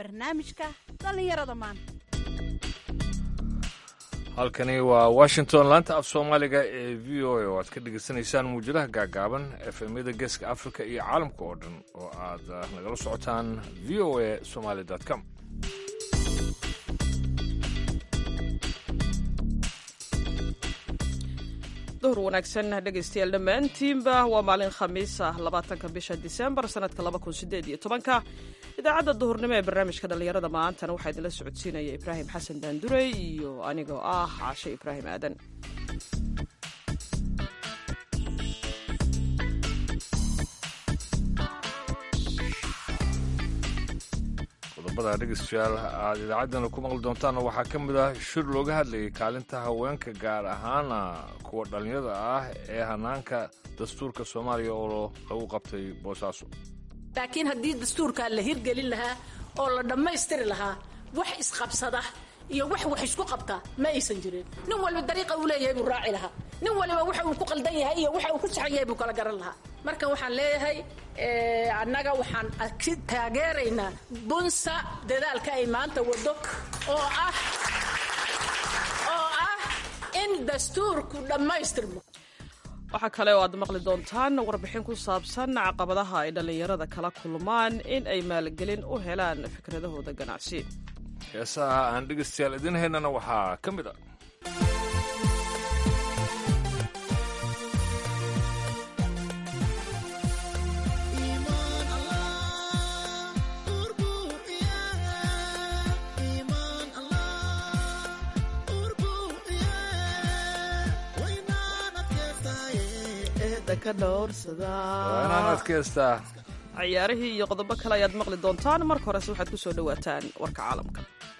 barnaamijka dhallinyarada maanta halkani waa washington laanta af soomaaliga ee v o a oo aad ka dhegaysanaysaan muwjadaha gaagaaban efemyada geeska africa iyo caalamka oo dhan oo aad nagala socotaan v o a somaly com duhur wanaagsan dhegaystayaal dhammaantiinba waa maalin khamiis ah labaatanka bisha disembar sanadka laba kun sideed iyo tobanka idaacadda duhurnimo ee barnaamijka dhallinyarada maantana waxaa idinla socodsiinaya ibraahim xasan daandurey iyo anigoo ah caashe ibraahim aadan qodobada dhegeystayaal aad idaacaddana ku maqli doontaanna waxaa ka mid ah shir looga hadlayay kaalinta haweenka gaar ahaana kuwa dhallinyada ah ee hanaanka dastuurka soomaaliya oo lagu qabtay boosaaso laakiin haddii dastuurkaa la hirgelin lahaa oo la dhammaystiri lahaa wax isqabsada iyo wax wax isku qabta ma aysan jirin nin walba dariiqa uu leeyahay buu raaci lahaa nin waliba waxa uu ku qaldan yahay iyo waxa uu ku saxan yahay buu kala garan lahaa marka waxaan leeyahay annaga waxaan taageeraynaa bunsa dadaalka ay maanta wado oo ah oo ah in dastuurku dhammaystirmo waxaa kale oo aad maqli doontaan warbixin ku saabsan caqabadaha ay dhallinyarada kala kulmaan in ay maalgelin u helaan fikradahooda ganacsi heesaha aan dhegeystayaal idin haynana waxaa ka mid ah ciyaarihii iyo qodobo kale ayaad maqli doontaan marka horese waxaad ku soo dhowaataan warka caalamka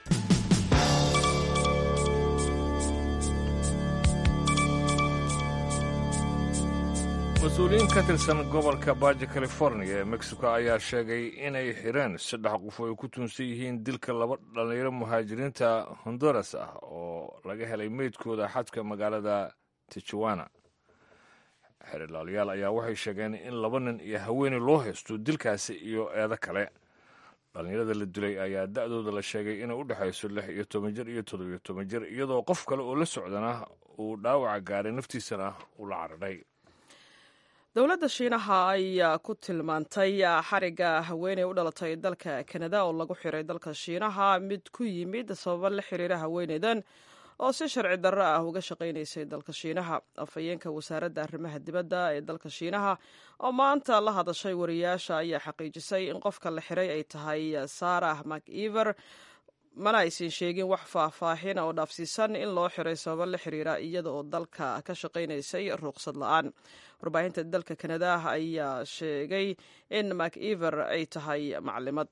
mas-uuliyiin ka tirsan gobolka baaja californiya ee mexico ayaa sheegay inay xireen saddex qof oo ay ku tuunsan yihiin dilka laba dhallinyaro muhaajiriinta honduras ah oo laga helay meydkooda xadka magaalada tijuwana xerilaalyaal ayaa waxay sheegeen in laba nin iyo haweeney loo haysto dilkaasi iyo eedo kale dhallinyarada la dilay ayaa da'dooda la sheegay inay u dhexayso lix iyo toban jir iyo toddobiyo toban jir iyadoo qof kale oo la socdana uu dhaawaca gaaray naftiisana uu la cararay dowladda shiinaha ayaa ku tilmaantay xariga haweeney u dhalatay dalka kanada oo lagu xiray dalka shiinaha mid ku yimid sababa la xiriira haweeneydan oo si sharci darro ah uga shaqaynaysay dalka shiinaha afhayeenka wasaaradda arrimaha dibadda ee dalka shiinaha oo maanta la hadashay wariyaasha ayaa xaqiijisay in qofka la xiray ay tahay sarah maciver mana aysan sheegin wax faahfaahin oo dhaafsiisan in loo xiray sababo la xiriira iyada oo dalka ka shaqaynaysay ruuqsad la-aan warbaahinta dalka kanada ayaa sheegay in maciver ay tahay maclimad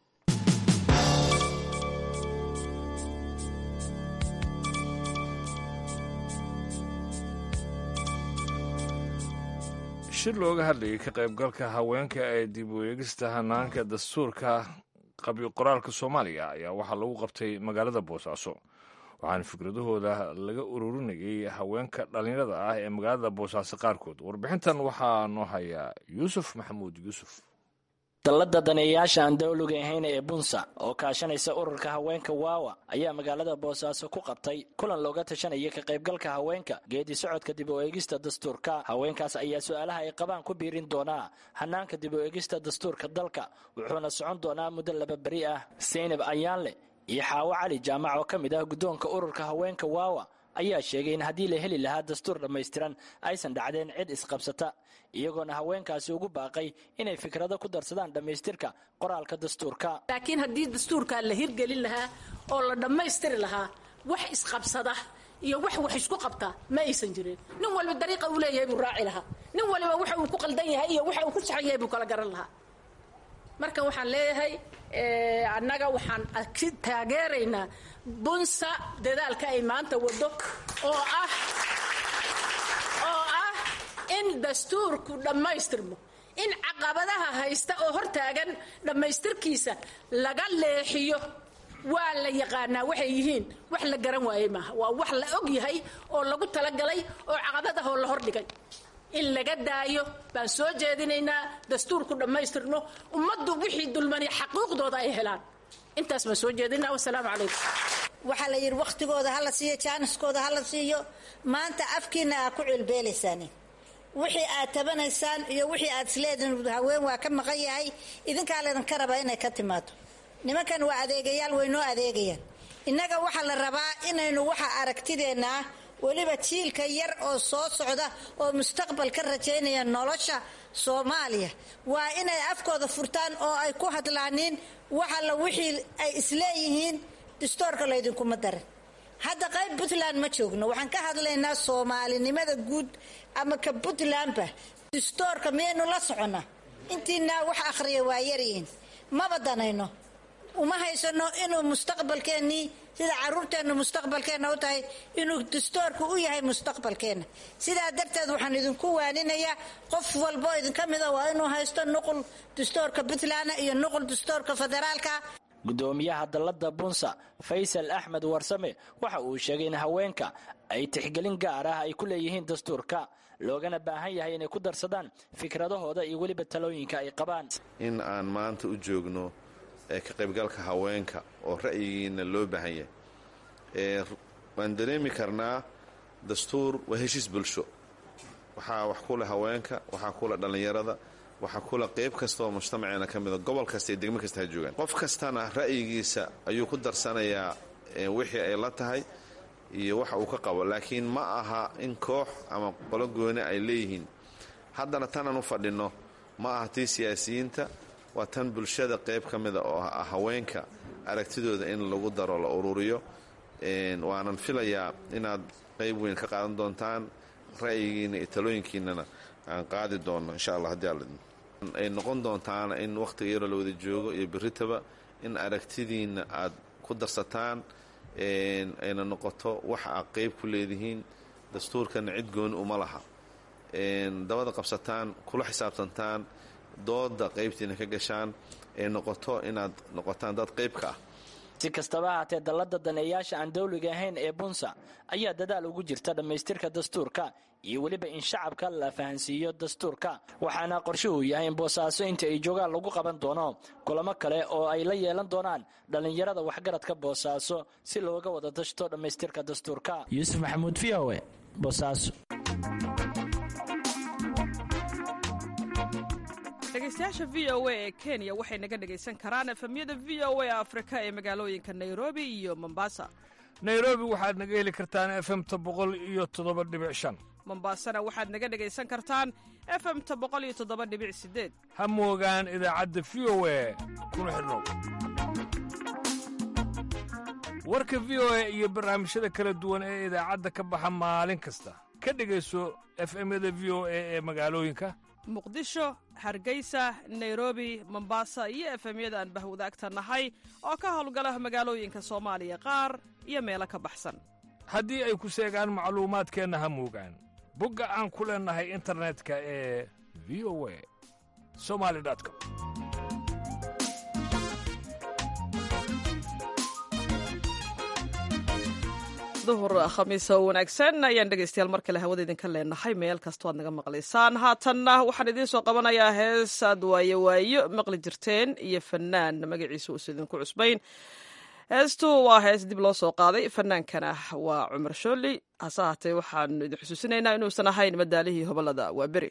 shir looga hadlayay ka qaybgalka haweenka ee dib u eegista hanaanka dastuurka qabyo qoraalka soomaaliya ayaa waxaa lagu qabtay magaalada boosaaso waxaana fikradahooda laga ururinayay haweenka dhallinyarada ah ee magaalada boosaaso qaarkood warbixintan waxaa noo hayaa yuusuf maxamuud yuusuf dallada daneeyayaasha aan dawliga ahayn ee bunsa oo kaashanaysa ururka haweenka waawa ayaa magaalada boosaaso ku qabtay kulan looga tashanaya ka qaybgalka haweenka geedi socodka dib u eegista dastuurka haweenkaas ayaa su-aalaha ay qabaan ku biirin doonaa hanaanka dib u eegista dastuurka dalka wuxuuna socon doonaa muddo laba beri ah seynab ayaanle iyo xaawo cali jaamac oo ka mid ah guddoonka ururka haweenka waawa ayaa sheegay in haddii la heli lahaa dastuur dhammaystiran aysan dhacdeen cid isqabsata iyagoona haweenkaasi ugu baaqay inay fikrado ku darsadaan dhammaystirka qoraalka dastuurka laakiin haddii dastuurkaa la hirgelin lahaa oo la dhammaystiri lahaa wax isqabsada iyo wax wax isku qabta ma aysan jirin nin walba dariiqa uu leeyahay buu raaci lahaa nin waliba waxa uu ku qaldan yahay iyo waxa uu ku saxan yahay buu kala garan lahaa marka waxaan leeyahay annaga waxaan taageeraynaa bunsa dadaalka ay maanta wado oo ah oo ah in dastuurku dhammaystirmo in caqabadaha haysta oo hortaagan dhammaystirkiisa laga leexiyo waa la yaqaanaa waxay yihiin wax la garan waayey maaha waa wax la og yahay oo lagu talagalay oo caqabadahoo la hordhigay in laga daayo baan soo jeedinaynaa dastuurku dhammaystirno ummaddu wixii dulmani xaquuqdooda ay helaan intaas baan soo jeedina wasalaamu calaykum waxaa la yidhi wakhtigooda hala siiyo jaaniskooda hala siiyo maanta afkiina aa ku cilbeelaysaan wixii aad tabanaysaan iyo wixii aad isleedihin haween waa ka maqan yahay idinkaa laydinka rabaa inay ka timaado nimankan waa adeegayaal way noo adeegayaan innaga waxaa la rabaa inaynu waxa aragtideenna ah weliba jiilka yar oo soo socda oo mustaqbal ka rajaynaya nolosha soomaaliya waa inay afkooda furtaan oo ay ku hadlaaniin waxalla wixii ay isleeyihiin distoorka laydinkuma darin hadda qayb puntland ma joogno waxaan ka hadlaynaa soomaalinimada guud ama ka puntlandba distoorka miyaynu la soconnaa intiinaa wax akhriya waa yaryihiin maba danayno uma haysano inuu mustaqbalkeennii sida caruurteennu mustaqbalkeenna u tahay inuu distoorku u yahay mustaqbalkeenna sidaa darteed waxaan idinku waaninayaa qof walboo idinka mida waa inuu haysto nuqul distoorka puntland iyo nuqul distoorka federaalka gudoomiyaha dalladda bunsa faysal axmed warsame waxa uu sheegay in haweenka ay tixgelin gaar ah ay ku leeyihiin dastuurka loogana baahan yahay inay ku darsadaan fikradahooda iyo weliba talooyinka ay qabaan in aan maanta u joogno ee ka qaybgalka haweenka oo ra'yigiina loo baahan yahay waan dareemi karnaa dastuur waa heshiis bulsho waxaa wax ku leh haweenka waxaa ku leh dhallinyarada waxaa kula qayb kasta oo mujtamaceena ka mida gobol kasta iyo degmo kasta ha joogaan qof kastana ra'yigiisa ayuu ku darsanayaa wixii ay la tahay iyo waxa uu ka qabo laakiin ma aha in koox ama qolo gooni ay leeyihiin haddana tanaan u fadhinno ma aha tii siyaasiyiinta waa tan bulshada qayb ka mida oo ah haweenka aragtidooda in lagu daro la ururiyo waanan filayaa inaad qayb weyn ka qaadan doontaan ra'yigiina iyo talooyinkiinana aan qaadi doonno insha allah haddii alla ay noqon doontaana in wakhtiga yaroo la wada joogo iyo berritaba in aragtidiinna aad ku darsataan ayna noqoto waxa aad qayb ku leedihiin dastuurkana cid gooni uma laha dabada qabsataan kula xisaabtantaan dooda qaybtiina ka gashaan ay noqoto inaad noqotaan dad qayb ka ah si kastaba ahaatee dalladda daneeyaasha aan dawliga ahayn ee bunsa ayaa dadaal ugu jirta dhammaystirka dastuurka iyo weliba in shacabka la fahansiiyo dastuurka waxaana qorshuhu yahay in boosaaso inta ay joogaan lagu qaban doono kulamo kale oo ay la yeelan doonaan dhallinyarada waxgaradka boosaaso si looga wada dashto dhammaystirka dastuurka yuusuf maxamuud v o e boosaaso dhegeystayaasha v o a ee kenya waxay naga dhegaysan karaan efemyada v o a afrika ee magaalooyinka nairobi iyo mombasa nairobi waxaad naga heli kartaan efemta boqol iyo toddoba dhibic shan mombasana waxaad naga dhegaysan kartaan efemta boqol iyo toddoba dhibic sideed ha moogaan idaacadda v o a kuna xidhnow warka v o a iyo barnaamijyada kala duwan ee idaacadda ka baxa maalin kasta ka dhegayso efemyada v o a ee magaalooyinka muqdisho hargeysa nairobi mombasa iyo efemyada aan bahwadaagta nahay oo ka howlgala magaalooyinka soomaaliya qaar iyo meelo ka baxsan haddii ay ku seegaan macluumaadkeenna ha moogaan bogga aan ku leennahay internetka ee v o a somali com duhur khamiisa oo wanaagsan ayaan dhegaystayaal mar kale hawada idinka leenahay meel kastoo aad naga maqlaysaan haatanna waxaan idiin soo qabanayaa hees aad waayo waayo maqli jirteen iyo fanaan magaciisa uusa idinku cusbayn heestu waa hees dib loo soo qaaday fanaankana waa cumar shooli hase ahaatee waxaanu idin xusuusinaynaa inuusan ahayn madaalihii hobolada waa beri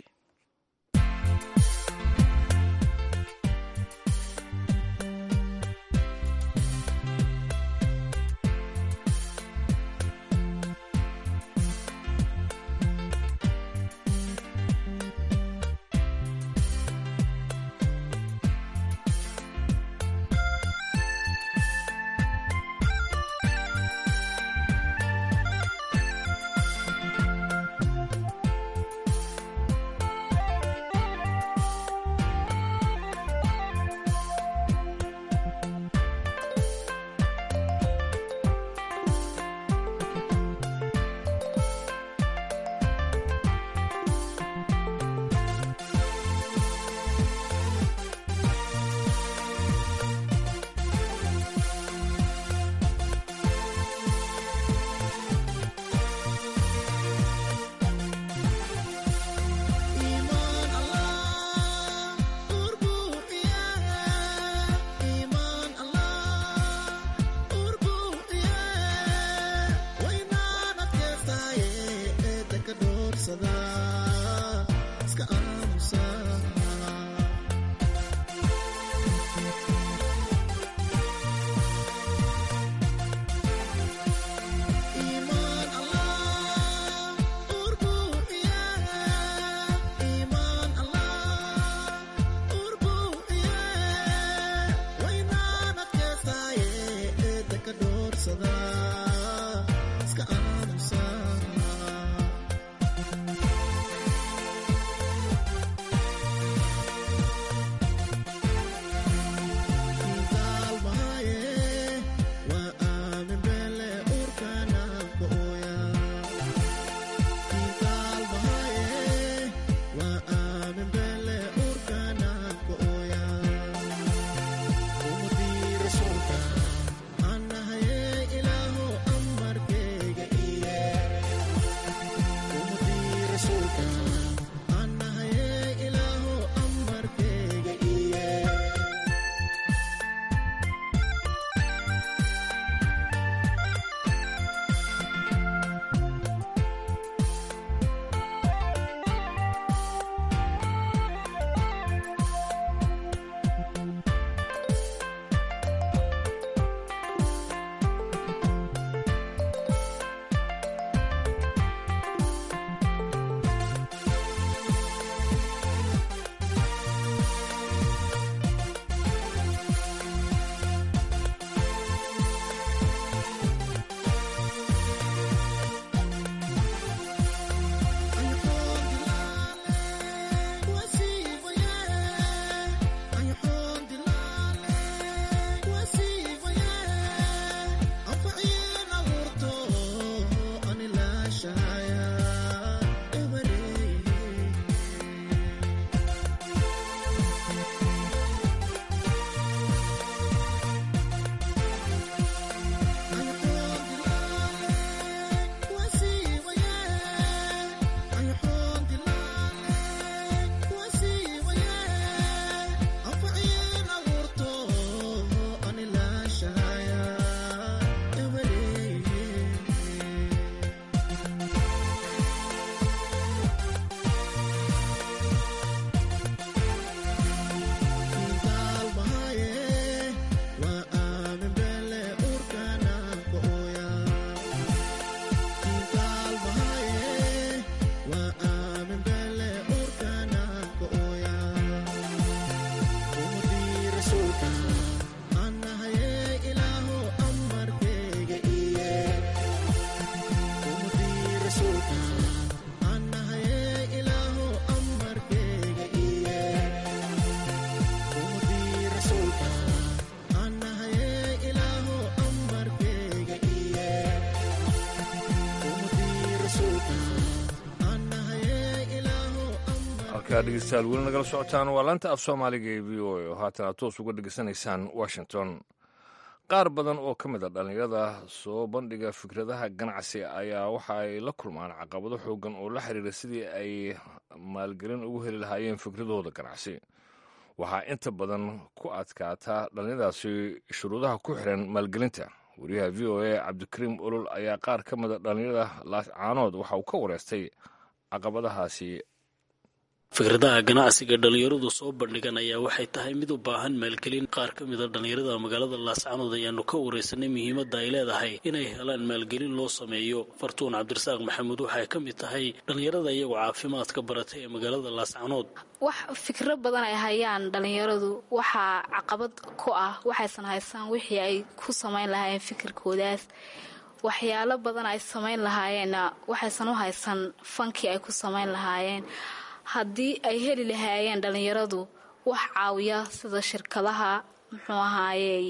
halkaa dhegeystayaal weli nagala socotaan waa laanta af soomaaliga ee v o a oo haatan aad toos uga dhegeysanaysaan washington qaar badan oo ka mid a dhallinyarada soo bandhiga fikradaha ganacsi ayaa waxa ay la kulmaan caqabado xoogan oo la xiriira sidii ay maalgelin ugu heli lahaayeen fikradooda ganacsi waxaa inta badan ku adkaataa dhallinyadaasi shuruudaha ku xiran maalgelinta wariyaha v o a cabdikariim olol ayaa qaar ka mida dhallinyarada laascaanood waxa uu ka wareystay caqabadahaasi fikradaha ganacsiga dhallinyaradu soo bandhigan ayaa waxay tahay mid u baahan maalgelin qaar ka mida dhallinyarada magaalada laascanood ayaanu ka wareysanay muhiimadda ay leedahay inay helaan maalgelin loo sameeyo fartuun cabdirasaaq maxamuud waxay ka mid tahay dhallinyarada iyagoo caafimaadka baratay ee magaalada laascanood wax fikro badan ay hayaan dhallinyaradu waxaa caqabad ku ah waxaysan haysaan wixii ay ku samayn lahaayeen fikirkoodaas waxyaalo badan ay samayn lahaayeenna waxaysan u haysan fankii ay ku samayn lahaayeen haddii ay heli lahaayeen dhallinyaradu wax caawiya sida shirkadaha muxuu ahaayey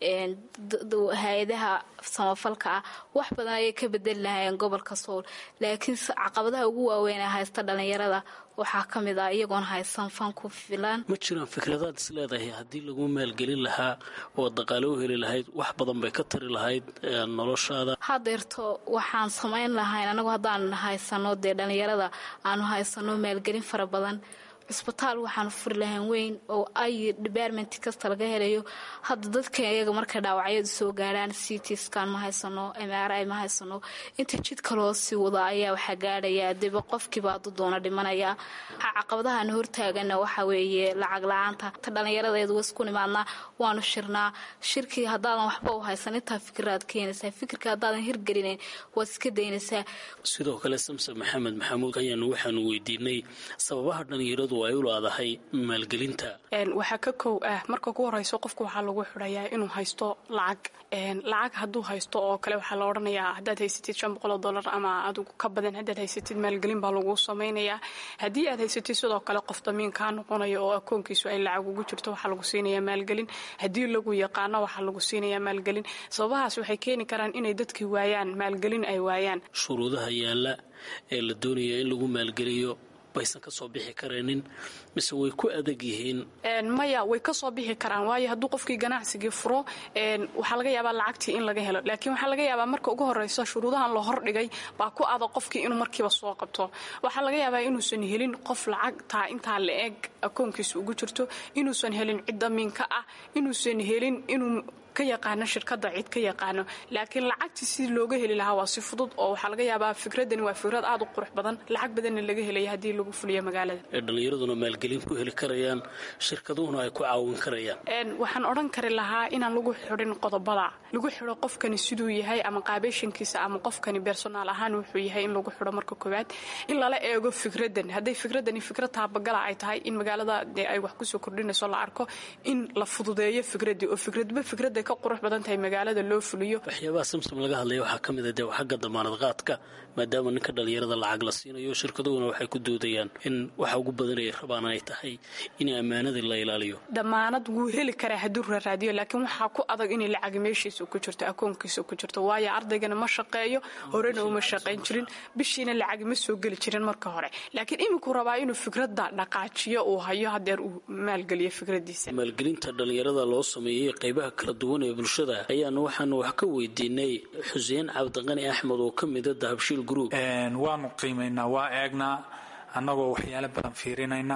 hay-adaha samafalka ah wax badan ayay ka bedeli lahaayeen gobolka sool laakiin caqabadaha ugu waaweyn ee haysta dhallinyarada waxaa ka mid ah iyagoon haysan fan ku filan ma jiraan fikradaad is leedahay haddii lagu maalgelin lahaa oo dhaqaale u heli lahayd wax badan bay ka tari lahayd noloshaada hadeerto waxaan samayn lahayn anagu haddaan haysano dee dhallinyarada aanu haysano maalgelin fara badan cisbitaal waxaanu furi lahayn weyn oo ay department kasta laga helayo hadda dadka iyaga markay dhaawacyadu soo gaarhaan citskan ma haysano mri ma haysano inta jidka loo sii wado ayaa waxaa gaadhaya deba qofkiiba hadduu doono dhimanaya caqabadahan hortaagana waxa weeye lacag la-aanta ta dhallinyaradeedu wasku nimaadnaa waanu shirnaa shirkii haddaadan waxba u haysan intaa fikiraad keenaysaa fikirka haddaadan hirgelinayn waad iska daynaysaa sidoo kale samse maxamed maxamuud ayaanu waxaanu weydiinay sababaha dhallinyaradu ay u laadahay maalgelinta waxaa ka kow ah marka ugu horeyso qofku waxaa lagu xidhayaa inuu haysto lacag lacag hadduu haysto oo kale waxaa la odhanayaa haddaad haysatid shan boqol oo dollar ama adigu ka badan haddaad haysatid maalgelin baa lagu samaynayaa haddii aad haysatid sidoo kale qof damiin kaa noqonayo oo akoonkiisu ay lacag ugu jirto waxaa lagu siinayaa maalgelin haddii lagu yaqaano waxaa lagu siinayaa maalgelin sababahaas waxay keeni karaan inay dadkii waayaan maalgelin ay waayaan shuruudaha yaalla ee la doonaya in lagu maalgeliyo baysan ka soo bixi kareenin mise way ku adag yihiin maya way ka soo bixi karaan waayo hadduu qofkii ganacsigii furo waxaa laga yaabaa lacagtii in laga helo laakiin waxaa laga yaabaa marka ugu horeyso shuruudahan la hordhigay baa ku adag qofkii inuu markiiba soo qabto waxaa laga yaabaa inuusan helin qof lacagtaa intaa la eg akoonkiisa ugu jirto inuusan helin cid damiinka ah inuusan helin inuu ka yaqaano shirkada cid ka yaqaano laakiin lacagtii si looga heli lahaa waa si fudud oo waxaa laga yaabaa fikradani waa fikrad aad u qurux badan lacag badanna laga helaya haddii lagu fuliyo magaalada ee dhallinyaraduna maalgelin ku heli karayaan shirkaduhuna ay ku caawin karayaan waxaan odhan kari lahaa inaan lagu xidhin qodobada lagu xidho qofkani siduu yahay ama qaabeeshankiisa ama qofkani bersonaal ahaan wuxuu yahay in lagu xidho marka koowaad in lala eego fikradan hadday fikradani fikrad taabagala ay tahay in magaalada dee ay wax kusoo kordhinayso la arko in la fududeeyo fikradii oo fikradba fikrada ka qurux badan tahay magaalada loo fuliyo waxyaabaha samsom laga hadlaya waxaa ka mid a dee xagga damaanad qaadka maadaama ninka dhallinyarada lacag la siinayo shirkaduhuna waxay ku doodayaan in waxa ugu badanaya rabaan ay tahay in ammaanadii la ilaaliyo damaanad wuu heli karaa hadduu raraadiyo laakiin waxaa ku adag inay lacag meeshiisa ku jirto akoonkiisa ku jirto waayo ardaygana ma shaqeeyo horena uma shaqayn jirin bishiina lacag ma soo geli jirin marka hore laakiin iminkuu rabaa inuu fikradda dhaqaajiyo uu hayo hadeer uu maalgeliyo fikradiisa maalgelinta dhallinyarada loo sameeyey qaybaha kala duwan ee bulshada ayaanu waxaanu wax ka weydiinay xuseen cabdiqani axmed oo ka mida dahabshiil group waanu qiimaynaa waa eegnaa annagoo waxyaalo badan fiirinayna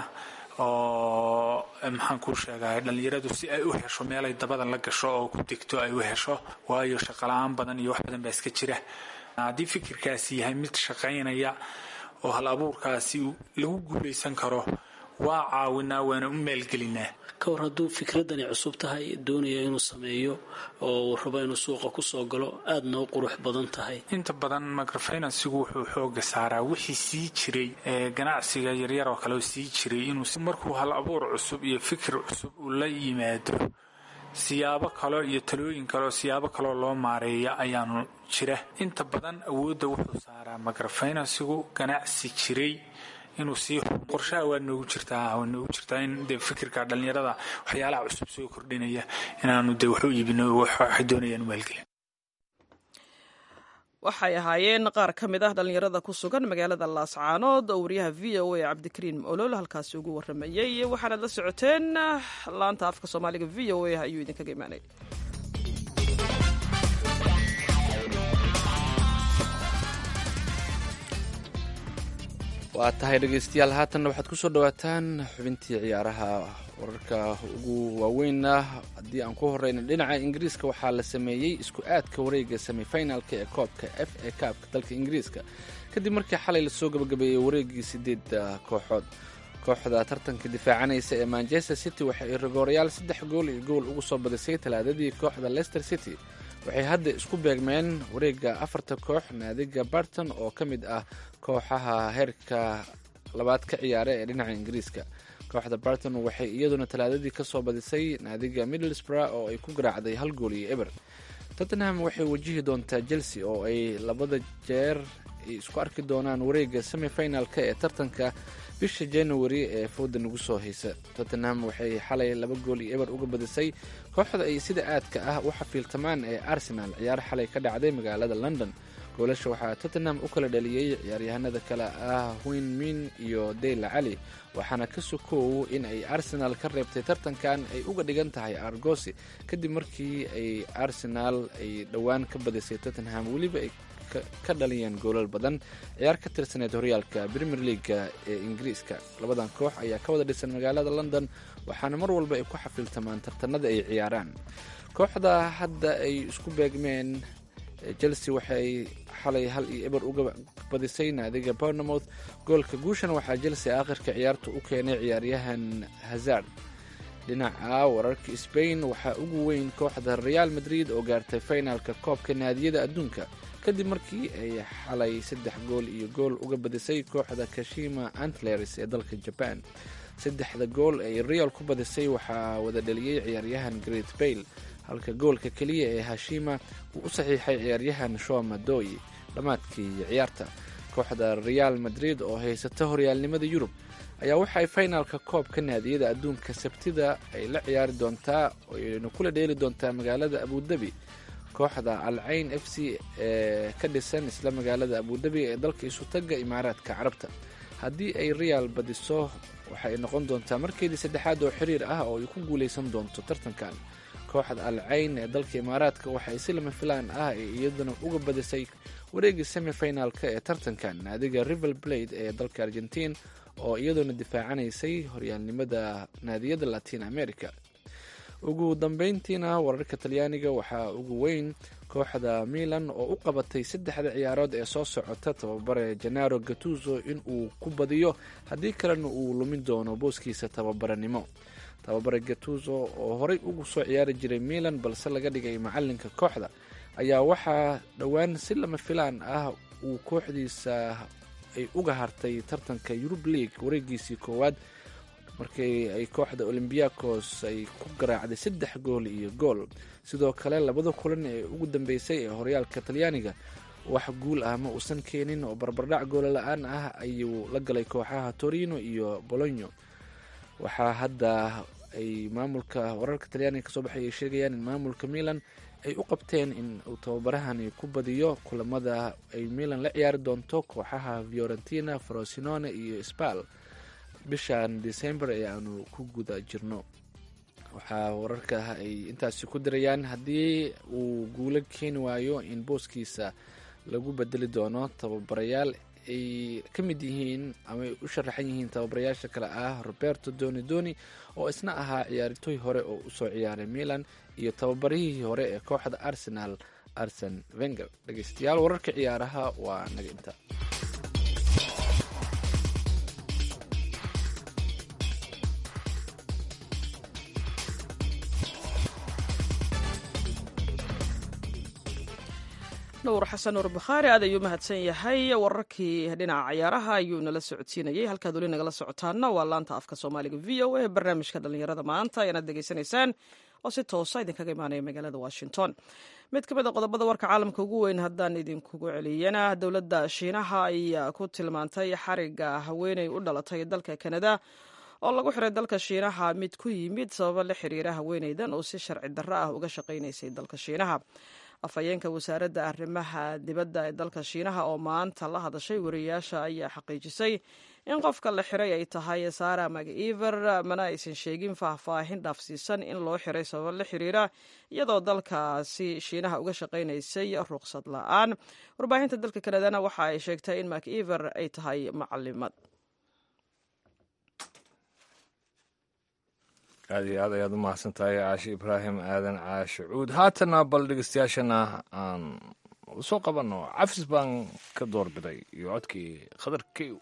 oo maxaan kuu sheegaa dhallinyaradu si ay u hesho meelay dabadan la gasho oo ku degto ay u hesho waayo shaqala-aan badan iyo wax badan baa iska jira haddii fikirkaasi yahay mid shaqaynaya oo hal abuurkaasi lagu guulaysan karo waa caawinaa waana u maalgelinaa ka war hadduu fikradani cusub tahay doonaya inuu sameeyo oo uu rabo inuu suuqa kusoo galo aadna u qurux badan tahay inta badan microfinansigu wuxuu xooga saaraa wixii sii jiray ee ganacsiga yaryar oo kale sii jiray inuu markuu hal abuur cusub iyo fikir cusub uu la yimaado siyaabo kale iyo talooyin kale oo siyaabo kaleo loo maareeya ayaanu jira inta badan awoodda wuxuu saaraa microfinansigu ganacsi jiray inuu sii qorshaha waa noogu jirtaa waa noogu jirtaa in dee fikirka dhallinyarada waxyaalaha cusub soo kordhinaya inaanu dee wax u iibino waxay doonayaan maalgelin waxay ahaayeen qaar ka mid ah dhallinyarada ku sugan magaalada laascaanood oo wariyaha v o a cabdikariin olol halkaasi ugu waramayey waxaanaad la socoteen laanta afka soomaaliga v o a ayuu idinkaga imaanay waa tahay dhegaystayaal haatanna waxaad ku soo dhowaataan xubintii ciyaaraha wararka ugu waaweynna haddii aan ku horeyna dhinaca ingiriiska waxaa la sameeyey isku aadka wareega semifinalka ee koobka f a kaabka dalka ingiriiska kadib markii xalay lasoo gabagabeeyey wareegii sideedda kooxood kooxda tartanka difaacanaysa ee manchester city waxa ay rigoorayaal saddex gool iyo gool ugu soo badisay talaadadii kooxda leicester city waxay hadda isku beegmeen wareega afarta koox naadiga barton oo ka mid ah kooxaha heerka labaad ka ciyaara ee dhinaca ingiriiska kooxda barton waxay iyaduna talaadadii kasoo badisay naadiga middlesbrough oo ay ku garaacday hal gool iyo eber tottenham waxay wajihi doontaa chelsea oo ay labada jeer ay isku arki doonaan wareega semifinalka ee tartanka bisha january ee fooda nagu soo haysa tottenham waxay xalay laba gool iyo eber uga badisay kooxda ay sida aadka ah u xafiiltamaan ee arsenal ciyaar xalay ka dhacday magaalada london goolasha waxaa tottenham u kala dhaliyey ciyaaryahanada kale ah win min iyo deyla cali waxaana ka sokoow in ay arsenal ka reebtay tartankan ay uga dhigan tahay argosi kadib markii ay arsenal ay dhowaan ka badisay tottenham weliba ay ka dhaliyeen goolal badan ciyaar ka tirsaneed horyaalka premier leaga ee ingiriiska labadan koox ayaa ka wada dhisan magaalada london waxaana mar walba ay ku xafiiltamaan tartanada ay ciyaaraan kooxda hadda ay isku beegmeen chelsea waxay xalay hal iyo eber uga badisay naadiga bournemouth goolka guushan waxaa chelsea aakhirka ciyaarta u keenay ciyaaryahan hazard dhinaca wararka spain waxaa ugu weyn kooxda real madrid oo gaartay finalka koobka naadiyada adduunka kadib markii ay xalay saddex gool iyo gool uga badisay kooxda kashima antlers ee dalka jaban saddexda gool ay real ku badisay waxaa wada dhaliyey ciyaaryahan great bayle halka goolka keliya ee hashima uu u saxiixay ciyaaryahan shoma doy dhammaadkii ciyaarta kooxda real madrid oo haysata horyaalnimada yurub ayaa waxaay finalka koobka naadiyada adduunka sabtida ay la ciyaari doontaa oyna kula dheeli doontaa magaalada abudabi kooxda alcayn f c ee ka dhisan isla magaalada abudabi ee dalka isutaga imaaraadka carabta haddii ay real badiso waxay noqon doontaa markeedii saddexaad oo xiriir ah oo ay ku guuleysan doonto tartankan kooxda alcayn ee dalka imaaraadka waxay si lama filaan ah ee iyaduna uga badisay wareegii semifinalka ee tartankan naadiga river blade ee dalka argentiin oo iyaduna difaacanaysay horyaalnimada naadiyada latin america ugu dambeyntiina wararka talyaaniga waxaa ugu weyn kooxda milan oo u qabatay saddexda ciyaarood ee soo socota tababare janaro gatuso in uu ku badiyo haddii kalena uu lumin doono booskiisa tababaranimo tababare gatuso oo horey ugu soo ciyaari jiray milan balse laga dhigay macalinka kooxda ayaa waxaa dhowaan si lama filaan ah uu kooxdiisa ay uga hartay tartanka yurub league wareegiisii koowaad markii ay kooxda olombiakos ay ku garaacday saddex gool iyo gool sidoo kale labada kulan ee ugu dambeysay ee horyaalka talyaaniga wax guul ah ma uusan keenin oo barbardhac goola la-aan ah ayuu la galay kooxaha torino iyo bologno waxaa hadda ay maamulka wararka talyaaniga kasoo baxay ay sheegayaan in maamulka milan ay u qabteen in uu tababarahani ku badiyo kulamada ay milan la ciyaari doonto kooxaha fiorentina frosinone iyo spal bishan december ee aanu ku guda jirno waxaa wararka ay intaasi ku dirayaan haddii uu guulo keeni waayo in booskiisa lagu bedeli doono tababarayaal ay ka mid yihiin ama ay u sharaxan yihiin tababarayaasha kale ah roberto doni doni oo isna ahaa ciyaaritoy hore oo usoo ciyaaray milan iyo tababarihii hore ee kooxda arsenal arsen venger dhegeystayaal wararka ciyaaraha waa naga inta dhowr xasan nuur bakhaari aad ayuu mahadsan yahay wararkii dhinaca ciyaaraha ayuu nala socodsiinayey halkaad weli nagala socotaana waa laanta afka soomaaliga v o a barnaamijka dhallinyarada maanta ayaanaad degeysanaysaan oo si toosa idinkaga imaanaya magaalada washington mid ka mid a qodobada warka caalamka ugu weyn haddaan idinkugu celiyana dowladda shiinaha ayaa ku tilmaantay xariga haweeney u dhalatay dalka kanada oo lagu xiray dalka shiinaha mid ku yimid sababo la xiriira haweeneydan oo si sharci darro ah uga shaqaynaysay dalka shiinaha afhayeenka wasaaradda arrimaha dibadda ee dalka shiinaha oo maanta la hadashay wariyayaasha ayaa xaqiijisay in qofka la xiray ay tahay sara maciver mana aysan sheegin faahfaahin dhaafsiisan in loo xiray sababo la xiriira iyadoo dalkaasi shiinaha uga shaqaynaysay ruqsad la-aan warbaahinta dalka kanadana waxa ay sheegtay in maciver ay tahay macalimad aad iyo aad ayaad u mahadsan tahay caashi ibraahim aadan caashi cuud haatana bal dhegeystayaashana aan usoo qabanno cafis baan ka doorbiday iyo codkii khadar kew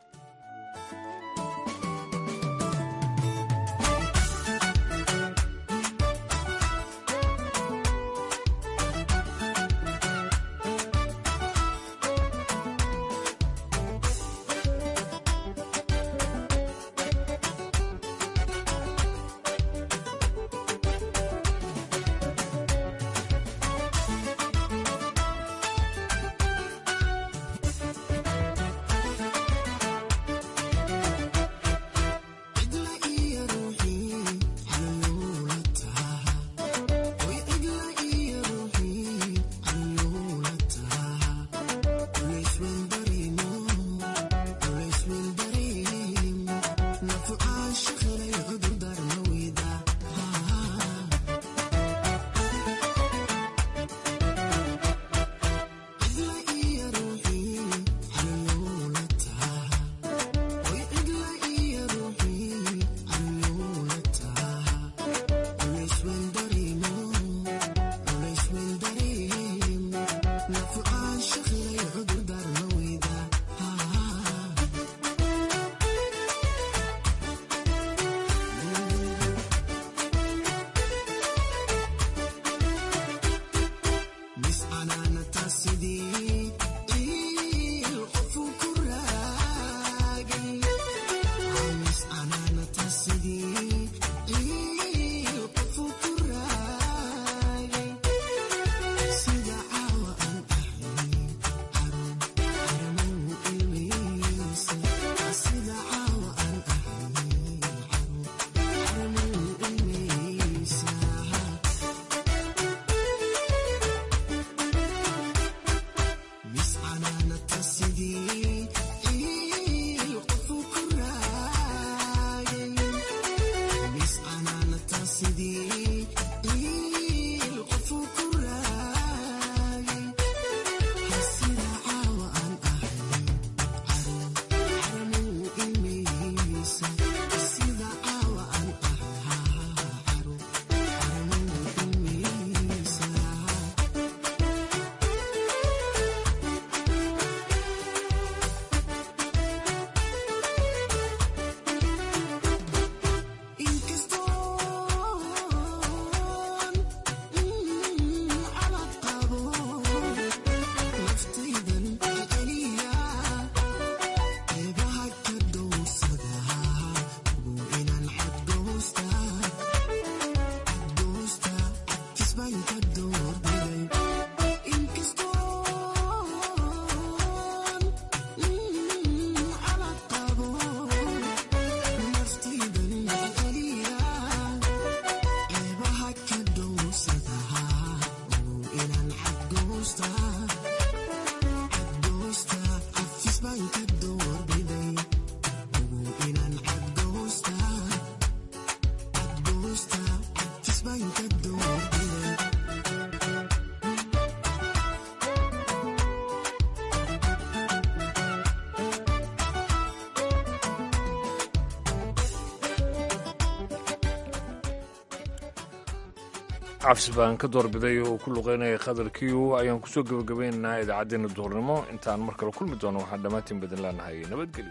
cabsi baan ka doorbiday oo ku luqeynaya khadalkiiu ayaan kusoo gebagabaynaynaa idaacaddeenna duhurnimo intaan mar kale kulmi doono waxaan dhammaantiin badan leenahay nabadgelyo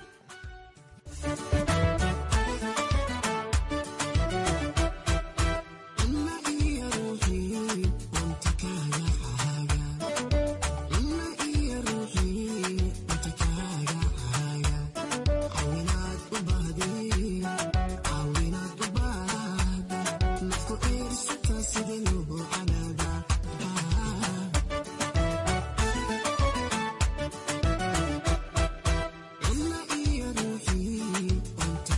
Una iyo ruuxii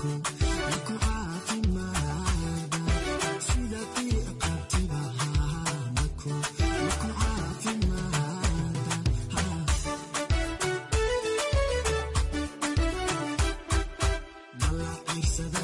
Bala